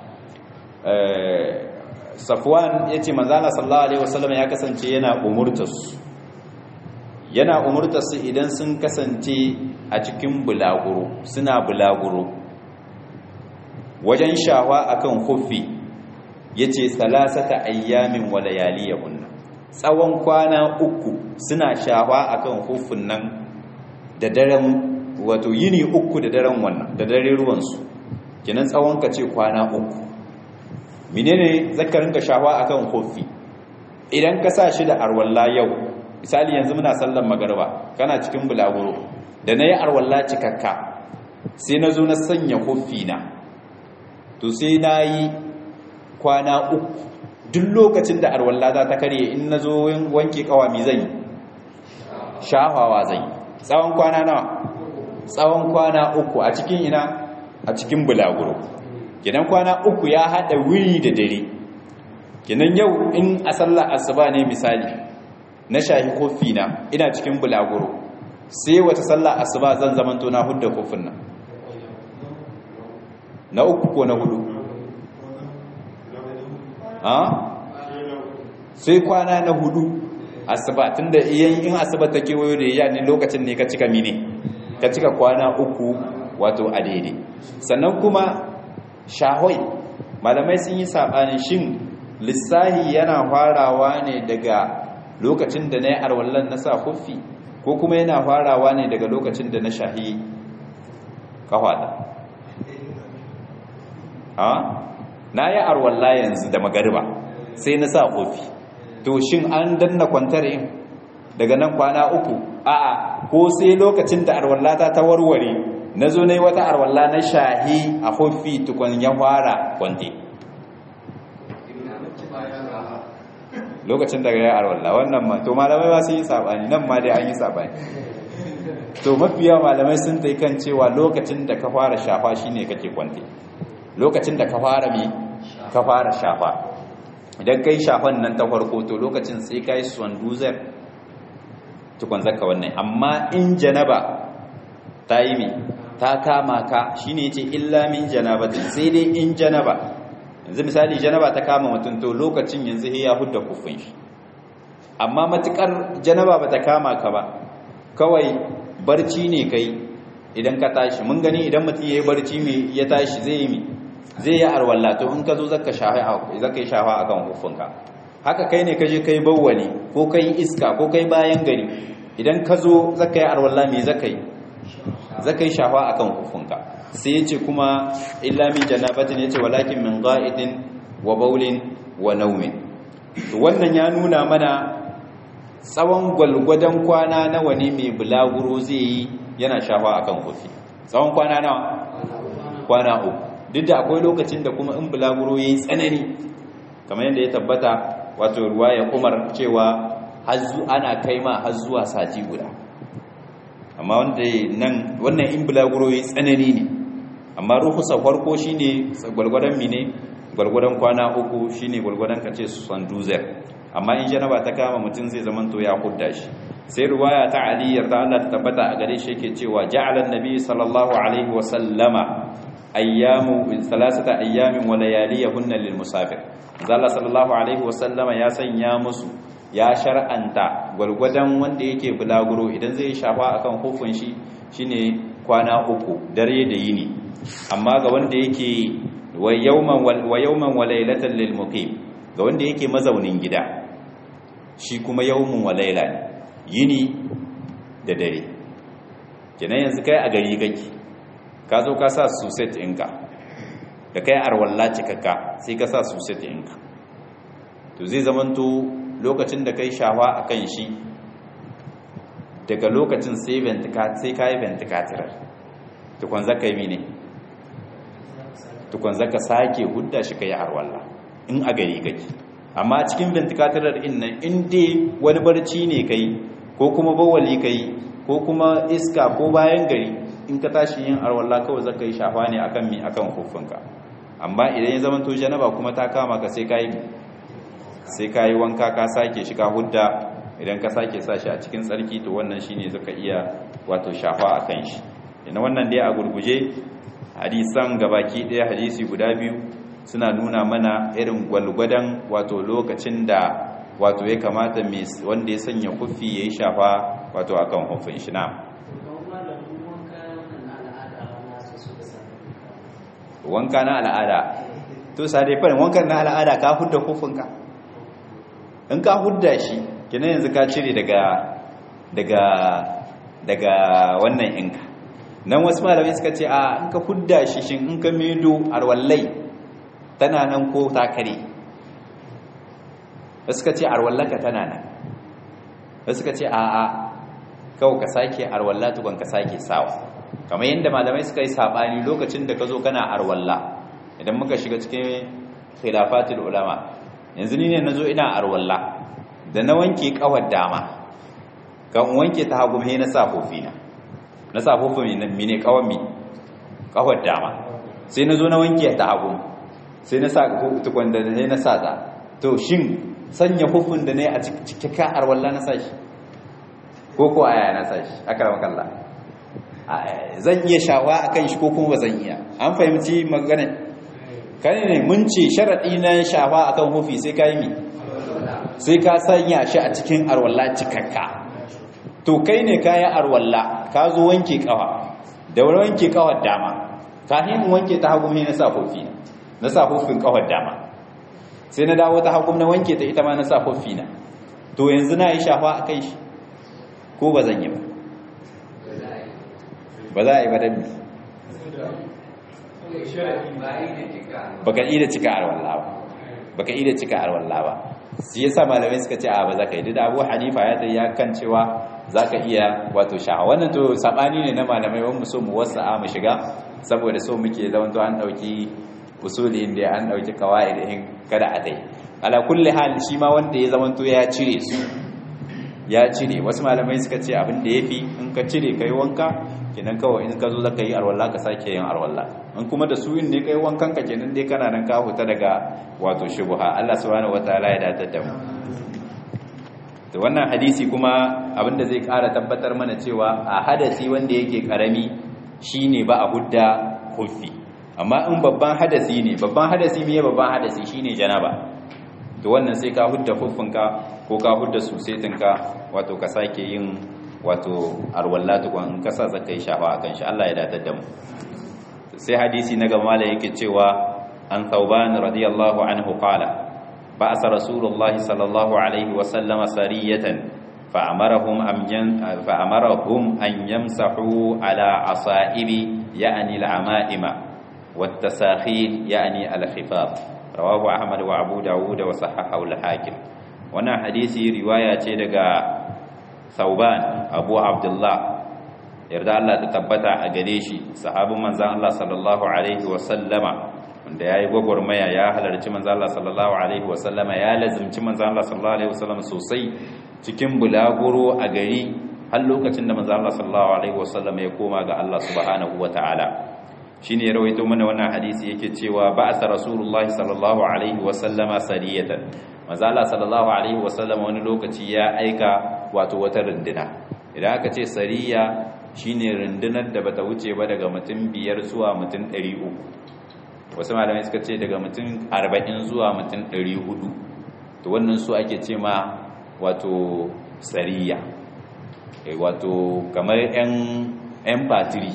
safwan yace manzala sallallahu alaihi wasallam ya kasance yana umurtas yana umurtas idan sun kasance a cikin bulaguro suna bulaguro wajen shawa akan khuffi yace salasata ayyamin wa layaliyahun tsawon kwana uku suna shawa akan khuffin nan da daren wato yini uku da daren wannan da dare ruwansu kenan tsawon ka ce kwana uku menene zaka rinka shawa akan kofi idan ka sa shi da arwalla yau misali yanzu muna sallan magarba kana cikin bulaguro da nayi arwalla cikakka sai na zo na sanya kofi na to sai nayi kwana uku duk lokacin da arwalla za ta karye in nazo wanke kawami zan yi shahawa zan yi tsawon kwana nawa tsawon kwana uku a cikin ina a cikin bulaguro gidan kwana uku ya hada wuri da dare gidan yau in a sallar asuba ne misali na shahi kofi na ina cikin bulaguro sai wata sallar asuba zan zamanto na hudda kofin nan na uku ko na hudu ha sai kwana na hudu asuba tunda iyan in asuba ta kewayo da iya ne lokacin ne ka cika mine ka cika kwana uku wato a daidai sannan kuma shahoi malamai sun yi saɓanin shin lissahi yana farawa ne daga lokacin da na yi arwallon na sa huffi ko kuma yana farawa ne daga lokacin da na shahi kawada ha na yi arwalla yanzu da magariba sai na sa kofi to shin an danna kwantar in daga nan kwana uku a'a ko sai lokacin da arwallata ta warware na zo na yi wata arwalla na shahi a kofi tukun ya fara kwante lokacin daga ya arwalla wannan ma to malamai ba su yi sabani nan ma dai an yi sabani to mafiya malamai sun ta kan cewa lokacin da ka fara shafa shine kake kwante lokacin da ka fara mi ka fara shafa idan kai shafan nan ta farko to lokacin sai kai swanduzar tukun zaka wannan amma in janaba ta yi mi ta kama ka shine yace illa min janabatin sai dai in janaba yanzu misali janaba ta kama mutum to lokacin yanzu ya hudda kufin shi amma matukar janaba bata kama ka ba kawai barci ne kai idan ka tashi mun gani idan mutum yayi barci mai ya tashi zai yi mi zai yi arwalla to in ka zo zaka shafa zaka yi shafa akan hufunka haka kai ne ka je kai bawwali ko kai iska ko kai bayan gari idan ka zo zaka yi arwalla me zaka yi zaka yi shafa akan hufunka sai yace kuma illa min janabatin yace walakin min qa'idin wa bawlin wa nawmin to wannan ya nuna mana tsawon gwalgwadon kwana nawa ne mai bulaguro zai yi yana shafa akan hufi tsawon kwana nawa kwana uku duk da akwai lokacin da kuma in bulaguro yayi tsanani kamar yadda ya tabbata wato ruwaya Umar cewa ana kai ma har zuwa sati guda amma wanda nan wannan in bulaguro yayi tsanani ne amma ruhusa farko shine gwalgwadon mine gwalgwadon kwana uku shine gwalgwadon kace sanduzer amma in janaba ta kama mutum zai zaman to ya hudda shi sai ruwaya ta Ali yarda Allah ta tabbata a gare shi yake cewa ja'ala an-nabi sallallahu alaihi wa sallama ayyamu salasata ayyamin wa layaliyahunna lil musafir Allah sallallahu alaihi wa sallama ya sanya musu ya shar'anta gwalgwadon wanda yake bulaguro idan zai shafa akan hufun shi shine kwana uku dare da yini amma ga wanda yake wa yawman wa yawman wa laylatan lil muqim ga wanda yake mazaunin gida shi kuma yawmun wa layla yini da dare kenan yanzu kai a gari kake ka zo ka sa suset ɗinka da kai arwalla cikakka sai ka sa suset ɗinka to zai zamanto lokacin da kai shawa a kan shi daga lokacin sai ka yi ventikatirar tukwan zaka yi ne tukwan zaka sake hudda shi ka yi arwalla in a gari kake amma cikin ventikatirar in nan in dai wani barci ne kai ko kuma bawali kai ko kuma iska ko bayan gari in ka tashi yin arwalla kawai zaka yi shafa ne akan mi akan hufunka amma idan ya zama to janaba kuma ta kama ka sai kai sai kai wanka ka sake shi ka hudda idan ka sake sa shi a cikin tsarki to wannan shine zaka iya wato shafa akan shi ina wannan dai a gurguje hadisan gabaki daya hadisi guda biyu suna nuna mana irin gwalgwadan wato lokacin da wato ya kamata wanda ya sanya kufi yayi shafa wato akan hufin shi na wanka na al'ada to sai farin wankan na al'ada ka hudda kofinka in ka hudda shi kina yanzu ka cire daga daga daga wannan inka nan wasu malamai suka ce a in ka hudda shi shin in ka medo arwallai tana nan ko ta kare wasu suka ce arwallaka tana nan wasu suka ce a a kawai ka sake arwalla tukun ka sake sawa kamar yadda malamai suka yi sabani lokacin da ka zo kana arwalla idan muka shiga cikin khilafatul ulama yanzu ni ne nazo ina arwalla da na wanke kawar dama kan wanke ta hagu me na sa na na sa fofi mi ne kawar mi kawar dama sai nazo na wanke ta hagu sai na sa tukun da ne na sa ta to shin sanya hufin da ne a cikin arwalla na sa shi ko ko aya na sa shi akramakallah zan iya shawa a kan shi ko kuma ba zan iya an fahimci magana kan ne mun ce sharaɗi na shawa a kan hufi sai ka yi mi sai ka sanya shi a cikin arwalla cikakka to kai ne ka yi arwalla ka zo wanke kawa da wani wanke kawar dama kafin in wanke ta hagu na sa hufi na sa hufin kawar dama sai na dawo ta hagu na wanke ta ita ma na sa hufi na to yanzu na yi shafa a kai shi ko ba zan yi ba ba za a yi ba dabbi baka ida cika arwalla ba baka ida cika arwalla ba shi yasa malamai suka ce a ba za ka yi da Abu Hanifa ya ta ya kan cewa za ka iya wato sha'a wannan to sabani ne na malamai wani mu so mu wasa'a mu shiga saboda so muke zaman to an dauki usuli inda an dauki kawaid in kada a dai ala kulli hal shi ma wanda ya zaman to ya cire su ya cire wasu malamai suka ce abin da yafi in ka cire kai wanka kenan kawai in ka zo zaka yi arwalla ka sake yin arwalla in kuma da su yin ne kai wankan ka kenan dai kana nan ka huta daga wato shubha Allah subhanahu wataala ya datar da mu to wannan hadisi kuma abinda zai ƙara tabbatar mana cewa a hadasi wanda yake karami shine ba a hudda kufi amma in babban hadasi ne babban hadasi me babban hadasi shine janaba to wannan sai ka hudda kufinka ko ka hudda susetinka wato ka sake yin wato arwalla tukun in ka sa zaka yi shafa akan shi Allah ya datar da mu sai hadisi na gaba da yake cewa an thauban radiyallahu anhu qala ba'asa rasulullahi sallallahu alaihi wa sallama sariyatan fa'amarahum am fa'amarahum an yamsahu ala asaibi ya'ni al-ama'ima والتساخين يعني الخفاف رواه أحمد وأبو داود وصححه الحاكم وانا حديثي رواية daga Thauban Abu Abdullah yarda Allah ta tabbata a gare shi sahabin manzon Allah sallallahu alaihi wa sallama wanda yayi gwagwarmaya ya halarci manzon Allah sallallahu alaihi wa sallama ya lazimci manzon Allah sallallahu alaihi wa sallama sosai cikin bulaguro a gari har lokacin da manzon Allah sallallahu alaihi wa sallama ya koma ga Allah subhanahu wa ta'ala shine ya rawaito mana wannan hadisi yake cewa ba'atha rasulullahi sallallahu alaihi wa sallama sariyatan manzo Allah sallallahu alaihi wa sallama wani lokaci ya aika wato wata runduna idan aka ce sariya shine rundunar da bata wuce ba daga mutum biyar zuwa mutum 300 wasu malamai suka ce daga mutum 40 zuwa mutum 400 to wannan su ake ce ma wato sariya wato kamar yan yan fatiri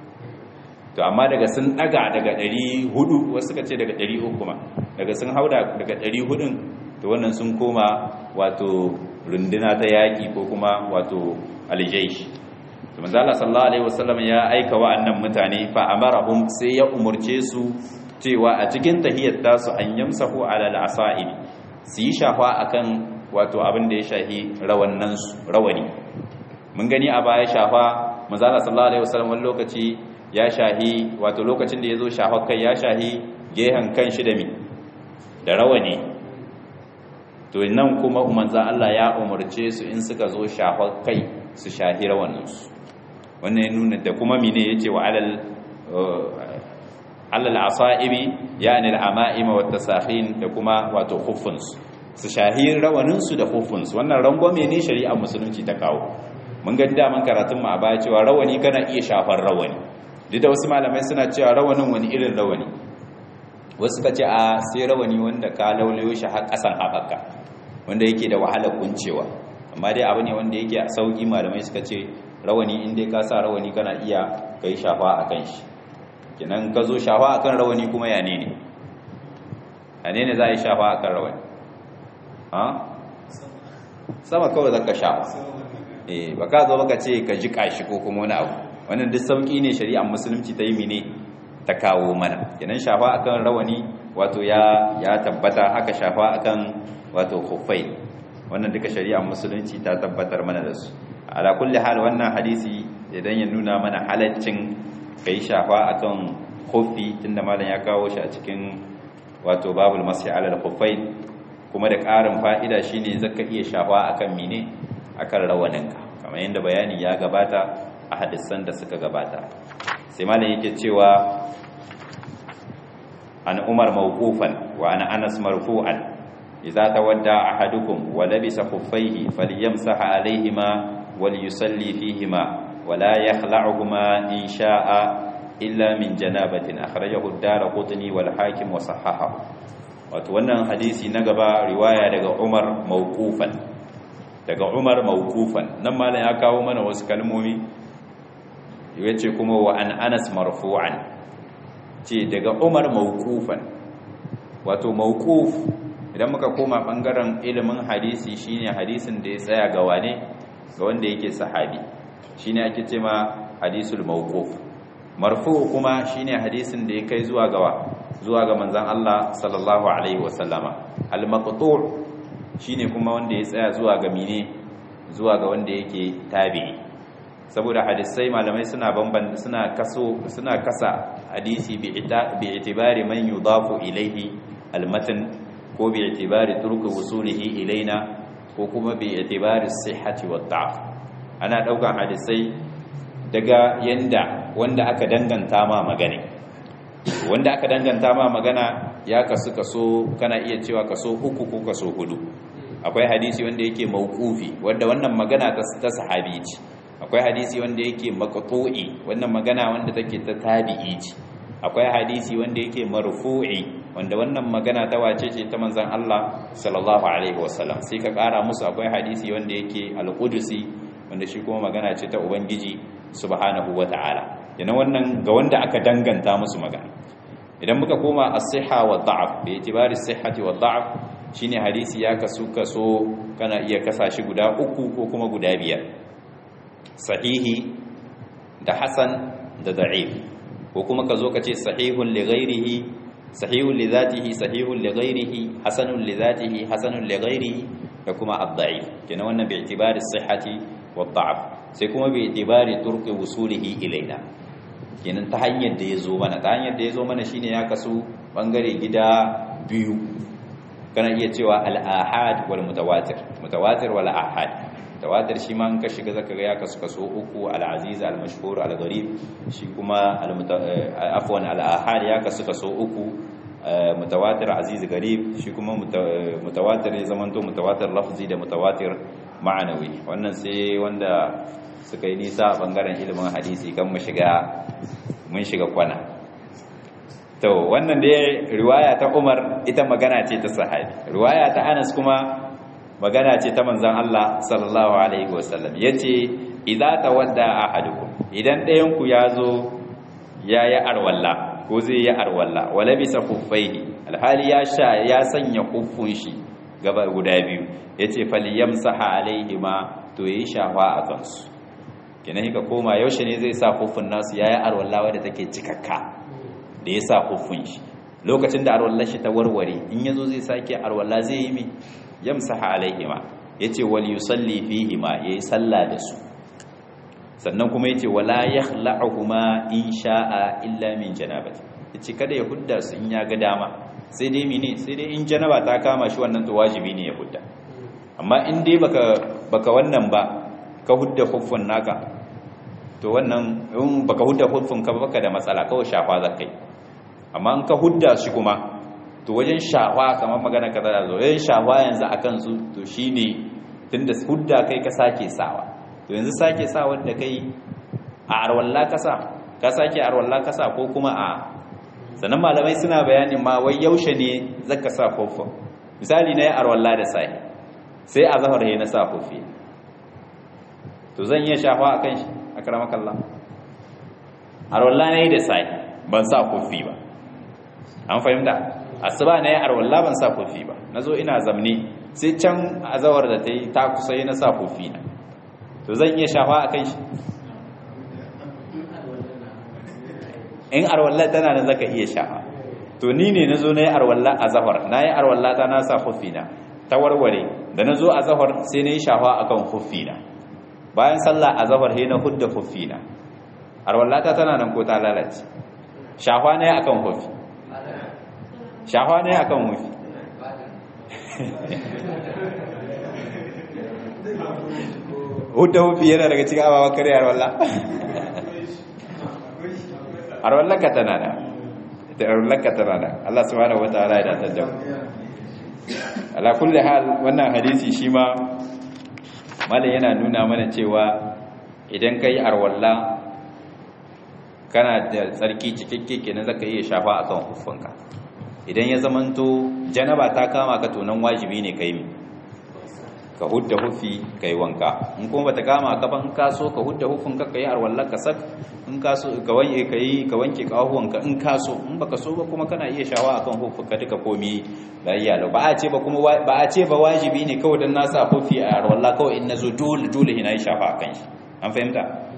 to amma daga sun daga daga 400 wasu suka ce daga 300 kuma daga sun hauda daga 400 to wannan sun koma wato runduna ta yaki ko kuma wato aljaish to manzo Allah sallallahu alaihi wasallam ya aika wa'annan mutane fa amarahum sai ya umurce su cewa a cikin tahiyyat tasu an yamsahu ala al-asa'ib su yi shafa akan wato abin da ya shahi rawannan su rawani mun gani a baya shafa manzo Allah sallallahu alaihi wasallam wani lokaci ya shahi wato lokacin da ya zo shahar kai ya shahi gehen kan shi da mi da rawani to nan kuma umarza Allah ya umarce su in suka zo shahar kai su shahi rawaninsu wannan ya nuna da kuma mine ya ce wa alal alal asa'ibi yani al'ama'ima wa tasakhin da kuma wato khuffunsu su shahi rawaninsu da khuffunsu wannan rangwame ne shari'ar musulunci ta kawo mun ga daman karatun mu a baya cewa rawani kana iya shafar rawani duk da wasu malamai suna cewa rawanin wani irin rawani wasu ka ce a sai rawani wanda ka laulayo shi har ƙasan haɓaka wanda yake da wahalar kuncewa amma dai abu ne wanda yake a sauƙi malamai suka ce rawani in dai ka sa rawani kana iya ka yi shafa a kan shi kenan ka zo shafa a kan rawani kuma ya ne ne ya ne ne za a yi shafa a kan rawani ha sama kawai zaka shafa eh ba ka zo baka ce ka ji kashi ko kuma wani abu wannan duk sauki ne shari'ar musulunci ta yi mine ta kawo mana kenan shafa akan rawani wato ya ya tabbata haka shafa akan wato khuffai wannan duka shari'ar musulunci ta tabbatar mana da su ala kulli hal wannan hadisi idan ya nuna mana halaccin kai shafa akan khuffi tunda malam ya kawo shi a cikin wato babul masih ala al-khuffai kuma da ƙarin fa'ida shine zaka iya shafa akan mine akan rawaninka kamar yadda bayani ya gabata a hadisan da suka gabata sai malam yake cewa an umar mawqufan wa ana anas marfu'an idza tawadda ahadukum wa labisa khuffaihi falyamsah alayhima walyusalli fihima ولا يخلعهما إن شاء إلا من جنابة أخرجه الدار قطني والحاكم وصححه wannan hadisi na gaba riwaya daga Umar mawqufan daga Umar mawqufan nan malam ya kawo mana wasu kalmomi yace kuma wa an Anas marfu'an ce daga Umar mawqufan wato mawquf idan muka koma bangaren ilimin hadisi shine hadisin da ya tsaya ga wane ga wanda yake sahabi shine ake cewa hadisul mawquf marfu kuma shine hadisin da ya kai zuwa gawa zuwa ga manzon Allah sallallahu alaihi wasallama al-maqtu' shine kuma wanda ya tsaya zuwa ga mine zuwa ga wanda yake tabi'i saboda hadisai malamai suna bamban suna kaso suna kasa hadisi bi itibari man yudafu ilaihi al-matn ko bi itibari turku wusulihi ilaina ko kuma bi itibari sihhati wa da'f ana daukan hadisai daga yanda wanda aka danganta ma magana wanda aka danganta ma magana ya kasu kaso kana iya cewa kaso uku ko kaso hudu akwai hadisi wanda yake mauqufi wanda wannan magana ta sahabi ce akwai hadisi wanda yake maqtu'i wannan magana wanda take ta tabi'i ce akwai hadisi wanda yake marfu'i wanda wannan magana ta wace ce ta manzon Allah sallallahu alaihi wasallam sai ka kara musu akwai hadisi wanda yake al-qudusi wanda shi kuma magana ce ta ubangiji subhanahu wata'ala yana wannan ga wanda aka danganta musu magana idan muka koma as-sihha wa da'af bi itibari as-sihhati wa da'af shine hadisi ya kasu kaso kana iya kasa shi guda uku ko kuma guda biyar sahihi da hasan da da'if ko kuma ka zo ka ce sahihun li ghairihi sahihun li zatihi sahihun li ghairihi hasanun li zatihi hasanun li ghairihi da kuma ad-da'if kenan wannan bi itibari as-sihhati wa da'af sai kuma bi itibari turqi wusulihi ilaina kenan ta hanyar da ya zo mana ta hanyar da ya zo mana shine ya kasu bangare gida biyu kana iya cewa al-ahad wal mutawatir mutawatir wal ahad mutawatir shi ma in ka shiga zaka ga ya kasu kaso uku al-aziz al-mashhur al-gharib shi kuma afwan al-ahad ya kasu kaso uku mutawatir aziz gharib shi kuma mutawatir ya zamanto mutawatir lafzi da mutawatir ma'anawi wannan sai wanda suka yi nisa a bangaren ilimin hadisi kan mu shiga mun shiga kwana to wannan da riwaya ta Umar ita magana ce ta sahabi riwaya ta Anas kuma magana ce ta manzon Allah sallallahu alaihi wasallam yace idza tawadda ahadukum idan ɗayan ku yazo yayi arwalla ko zai yi arwalla wala bisa kuffaihi alhali ya sha ya sanya kuffun shi gaba guda biyu yace falyamsaha alaihima to yayi shafa a kansu kenan hika koma yaushe ne zai sa kuffun nasu yayi arwalla wadda take cikakka da ya sa kuffun shi lokacin da arwallar shi ta warware in yazo zai sake arwalla zai yi mi yamsaha alaihima yace wal yusalli fihima yayi sallah da su sannan kuma yace wala yakhla'uhuma in sha'a illa min janabati yace kada ya hudda su in ya ga dama sai dai mene sai dai in janaba ta kama shi wannan to wajibi ne ya hudda amma in dai baka baka wannan ba ka hudda huffun naka to wannan in baka hudda huffun ka baka da matsala kawai shafa zakai amma in ka hudda shi kuma to wajen shafa kamar magana ka da zo eh shafa yanzu akan su to shine tunda hudda kai ka sake sawa to yanzu sake sa wanda kai a arwalla kasa ka sake arwalla kasa ko kuma a sannan malamai suna bayanin ma wai yaushe ne zaka sa kofa misali na yi arwalla da sai sai a zahar na sa kofi to zan iya shafa a kan shi a karamakallah arwalla na yi da sai ban sa kofi ba an fahimta asuba na yi arwalla ban sa kofi ba na zo ina zamne sai can a zawar da ta yi ta kusa yi na sa kofi na to zan iya shafa a kan shi in arwallah tana da zaka iya shafa to ni ne na zo na yi arwallah a zahar na yi arwallah ta na sa hufina ta warware da na zo a zahar sai na yi shafa a kan hufina bayan sallah a zahar sai na hudda hufina arwallah ta tana nan ko ta lalace shafa na yi a kan hufi shafa na yi a kan hufi hudda hufi yana daga cikin abawa kare arwallah arwallaka tana da ita arwallaka tana da Allah subhanahu wataala ya dace da ala kulli hal wannan hadisi shi ma mallan yana nuna mana cewa idan kai arwalla kana da tsarki cikakke kenan zaka iya shafa akan huffanka idan ya zamanto janaba ta kama ka to nan wajibi ne kai mi ka hudda hufi kai wanka in kuma bata kama ka ban ka so ka hudda hufin ka kai arwallar ka sak in ka so ka wanke kai ka wanke kahuwan ka in ka so in baka so ba kuma kana iya shawa akan hufin ka duka komi da iya ba a ce ba kuma ba a ce ba wajibi ne kawai dan na sa hufi a arwallah kawai in nazo dole dole ina yi shafa akan shi an fahimta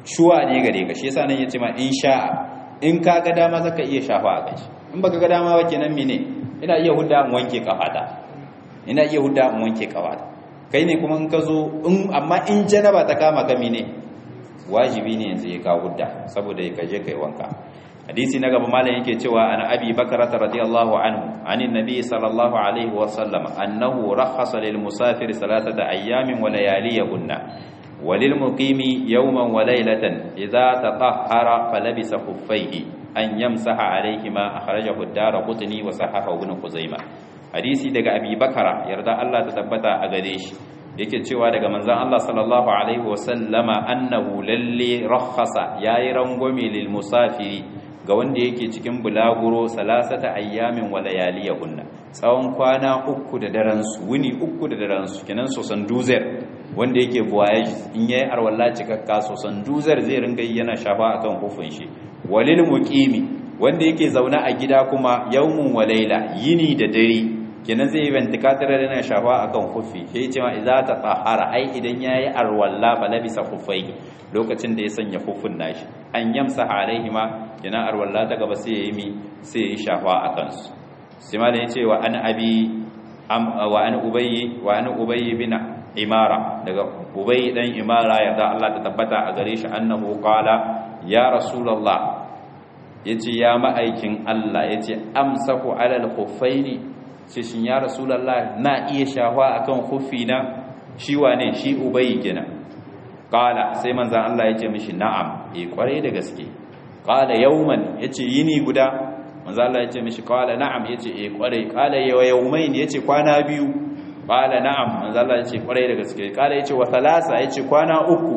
shuwa ne gare ka shi yasa nan yace ma in sha'a in ka ga dama zaka iya shafa a kai in baka ga dama ba kenan mene ina iya hudda in wanke kafata ina iya hudda in wanke kafata kai ne kuma in ka zo in amma in janaba ta kama ka mene wajibi ne yanzu ya ka hudda saboda ya kaje kai wanka hadisi na gaba malam yake cewa ana abi bakara radiyallahu anhu anin nabi sallallahu alaihi wa sallam annahu rakhasa lil musafir salatata ayyamin wa layaliyahunna وللمقيم يوما وليلة إذا تطهر فلبس خفيه أن يمسح عليهما أخرجه الدار قطني وصححه ابن خزيمة حديثي daga Abi Bakara yarda Allah ta tabbata a gare shi yake cewa daga manzon Allah sallallahu alaihi wasallama annahu lalle rakhasa yayi rangwame lil musafiri ga wanda yake cikin bulaguro salasata ayyamin wa layaliyahunna tsawon kwana uku da daren su wuni uku da daren su kenan sosan duzer wanda yake voyage in yayi arwalla cikakka sosan duzer zai ringa yana shafa akan hufin shi walil muqimi wanda yake zauna a gida kuma yawmun wa layla yini da dare kenan zai ventikatar da yana shafa akan hufi sai cewa idza ta tahara ai idan yayi arwalla fa labisa hufai lokacin da ya sanya hufin nashi an yamsa alaihima kenan arwalla ta gaba sai yayi mi sai ya shafa akan su sai malam yace wa an abi wa an ubayyi wa an ubayyi bin imara daga ubayyi dan imara ya da Allah ta tabbata a gare shi annahu qala ya rasulullah yace ya ma'aikin Allah yace amsaku alal khuffaini ce shin ya rasulullah na iya shafa akan khuffi na shi wane shi ubayyi kenan qala sai manzon Allah yace mishi na'am eh kwarai da gaske qala yawman yace yini guda manzo Allah yace mishi qala na'am yace eh kwarai qala yawmayn yace kwana biyu qala na'am manzo Allah yace kwarai da gaske qala yace wa thalasa yace kwana uku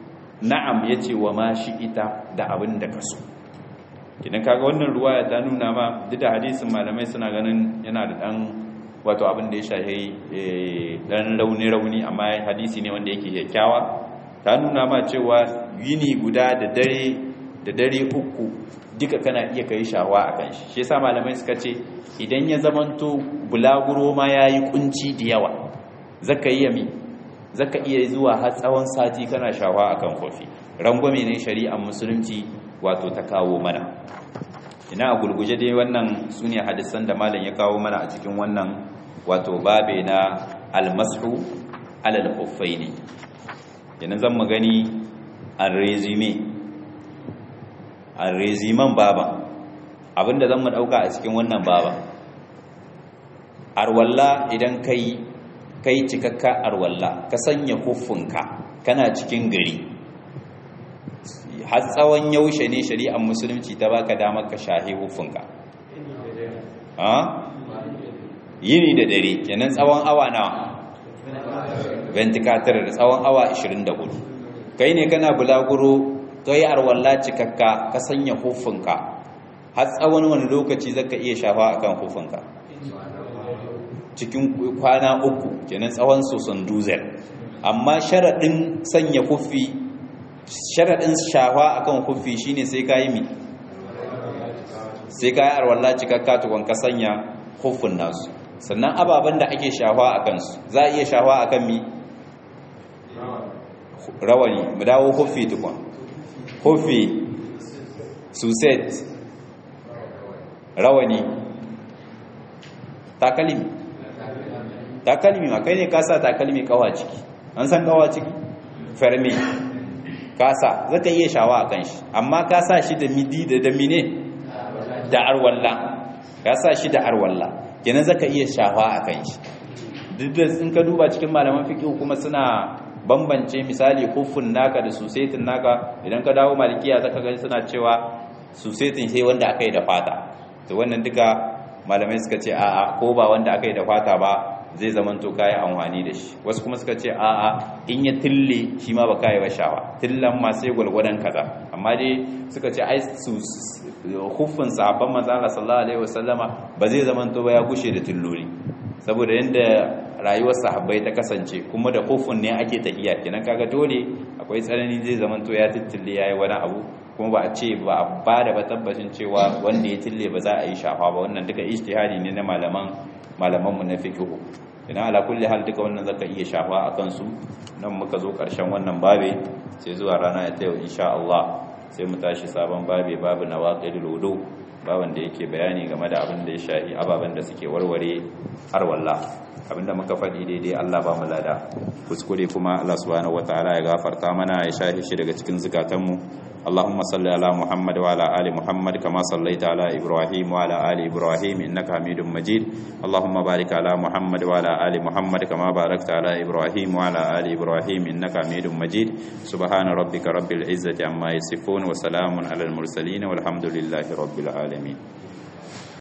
na'am yace wa ma ita da abin da kaso kidan kaga wannan ruwaya ta nuna ma duk da hadisin malamai suna ganin yana da dan wato abin da ya shahi dan rauni rauni amma hadisi ne wanda yake kyakkyawa ta nuna ma cewa yini guda da dare da dare uku duka kana iya kai shawa a kan shi shi yasa malamai suka ce idan ya zamanto bulaguro ma yayi kunci da yawa zaka iya mi zaka iya zuwa har tsawon sati kana shawa akan kofi rangwame ne shari'ar musulunci wato ta kawo mana ina a gulguje dai wannan sune hadisan da malam ya kawo mana a cikin wannan wato babe na almasu alal khuffaini kenan zan mu gani an resume a reziman baba abinda zan mu dauka a cikin wannan baba arwalla idan kai kai cikakka arwalla ka sanya huffunka kana cikin gari har tsawon yaushe ne shari'ar musulunci ta baka damar ka shahi huffunka yini da dare kenan tsawon awa na ventilator da tsawon awa 24 kai ne kana bulaguro kai arwalla cikakka ka sanya hufunka har tsawon wani lokaci zaka iya shafa akan hufunka cikin kwana uku kenan tsawon sosan duzel amma sharadin sanya hufi sharadin shafa akan hufi shine sai kai mi sai kai arwalla cikakka tukun ka sanya hufun nasu sannan ababen da ake shafa akan su za a iya shafa akan mi rawani mu dawo hufi tukun hufi suset rawani takalimi takalimi ma kai ne kasa takalimi kawa ciki an san kawa ciki fermi kasa zaka iya shawa a kan shi amma kasa shi da midi da damine da arwalla kasa shi da arwalla kenan zaka iya shawa a kan shi duk da in ka duba cikin malaman fiqh kuma suna bambance misali hufun naka da susetin naka idan ka dawo malikiya zaka gani suna cewa susetin sai wanda aka yi da fata to wannan duka malamai suka ce a'a ko ba wanda aka yi da fata ba zai zaman to kayi amfani da shi wasu kuma suka ce a'a in ya tille shi ma ba kayi ba shawa tillan ma sai gwalgwadon kaza amma dai suka ce ai su hufun sahabban manzo Allah sallallahu alaihi wasallama ba zai zaman to ba ya gushe da tilloli saboda yanda rayuwar sahabbai ta kasance kuma da hufun ne ake tafiya kenan kaga dole akwai tsanani zai zaman to ya tittille yayi wani abu kuma ba a ce ba a ba da ba tabbacin cewa wanda ya tille ba za a yi shafa ba wannan duka ijtihadi ne na malaman malaman mu na fiqh idan ala kulli hal duka wannan zaka iya shafa akan su nan muka zo karshen wannan babe sai zuwa rana ta yau insha Allah sai mu tashi sabon babe babu nawaqidul wudu baban da yake bayani game da abin da ya shahi ababen da suke warware har walla abinda muka faɗi daidai Allah ba mu lada kuskure kuma Allah subhanahu wataala ya gafarta mana ya shahi shi daga cikin zukatanmu اللهم صل على محمد وعلى آل محمد كما صليت على إبراهيم وعلى آل إبراهيم إنك حميد مجيد اللهم بارك على محمد وعلى آل محمد كما باركت على إبراهيم وعلى آل إبراهيم إنك حميد مجيد سبحان ربك رب العزة عما يصفون وسلام على المرسلين والحمد لله رب العالمين